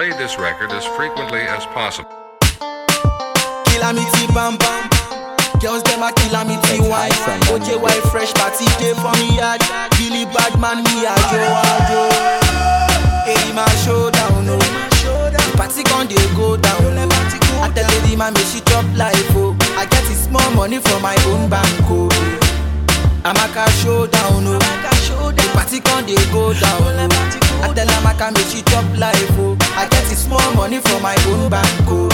played this record as frequently as possible. Calamity bam bam. Girls them a calamity wine. OJ white fresh party day for me yard. Billy bad man me a Joe a Joe. Hey my showdown no. The party gon dey go down. I tell lady man make she chop life oh. I get it small money from my own bank oh. I'm a cash showdown oh. The party gon dey go down. I tell Amaka make she chop life oh. I get it small money from my own bank oh.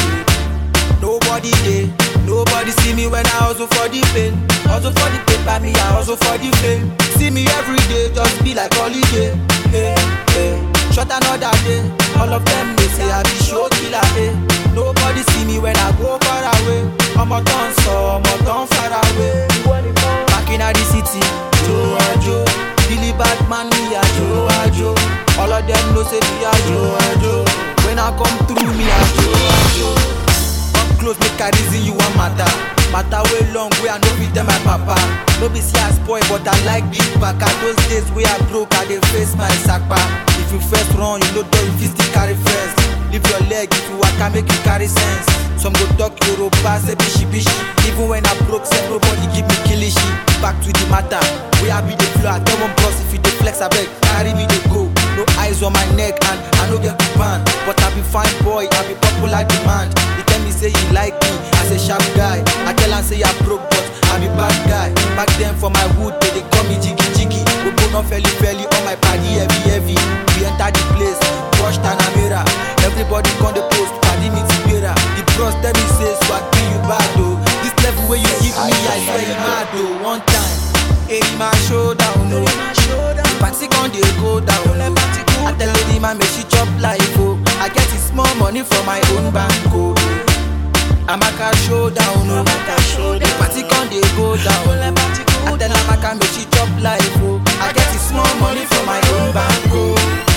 Nobody dey, nobody see me when I hustle for the pain. Hustle for the paper, me I hustle for the fame. See me every day, just be like holiday. Hey, hey. Shot another day, all of them they say I be show killer. Hey. Nobody see me when I go far away. I'm a ton so, I'm a ton far away. Back in the city, Joe a Joe. Billy Batman, me a Joe a Joe. All of them know say me a Joe a Joe. When I come through, me a Joe a Joe. Come close, make I reason you want matter. Matter way long, way I know with them my papa. No be see I spoil, but I like big back. At those days where I broke, I dey face my sakpa. If you first run, you know door, you fit still carry first. Leave your leg if you waka, make you carry sense. Some go talk Yoruba, say bishi bishi. Even when I broke, say nobody give me kilishi. Back to the matter, where I be the flow. I tell one boss if you dey flex, I beg, carry me dey go. No eyes on my neck and I no get big band. But I be fine boy, I be popular demand. He tell me say he like me, I say sharp guy. I tell am say I broke but I be bad guy. Back then for my hood, they, they call me jiggy jiggy. We go on felly felly on my party heavy heavy. We enter the place, wash Tanamera. Everybody con the post, party me Tibera. The bros tell me say swag be you bad though. This level where you give me, I swear you mad though. One time, hey my showdown no. The party con dey go down. I tell lady man make she chop life oh. I get it small money from my own bank oh. I'm a cash showdown oh. The party con dey go down. I tell Amaka make she chop life oh. I get it small money from my own bank oh.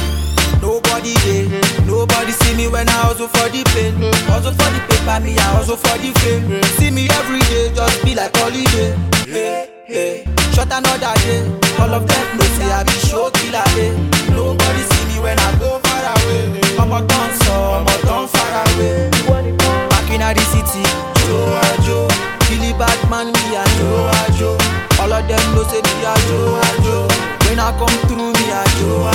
Nobody dey, nobody see me when I hustle for the pain. Hustle for the paper, me I hustle for the fame. See me every day, just be like holiday. Hey, hey. Shot another day, all of them know say I be show killer. Hey. Nobody see me when I go far away. I'm a ton so, I'm a ton far away. Back in the city, Joe a Joe. Billy Batman, me a Joe a Joe. All of them know say me a Joe a Joe. When I come through, me a Joe a